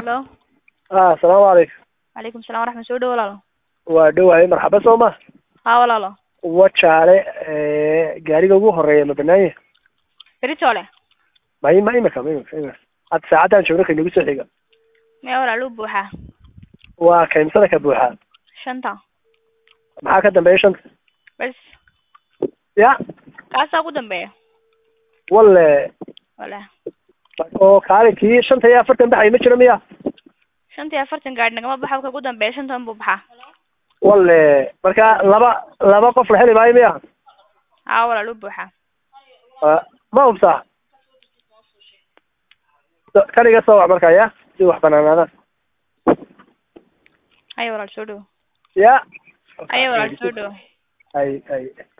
halo ah asalaamu calaykum calaykum salam waraxmat soo dhow walaalo waa dhowahay marxaba soo ma haa walaalo wajaale gaariga ugu horeeya ma banaanya beritoole ma ma imika ma imika imika hadda saacaddan joogno ka nagu soo xiga maya walaalo u buuxaa waa kaymsada ka buuxaa shanta maxaa ka dambeeya shanta bes ya kaasaa ugu dambeeya walle wala oo kaali kii shanta iyo afartan baxay ma jiro miya shanta iyo afartan gaadhi nagama baxa ka ugu dambeeya shantan buu baxaa walle marka laba laba qof la heli maayo miya haa walaalo u buuxaa Ah, ma hubsaa So- kaniga soo wac markaa ya si wax banaanaadaan haya walaal soo dhow ya haya walaal soo dhow ay ay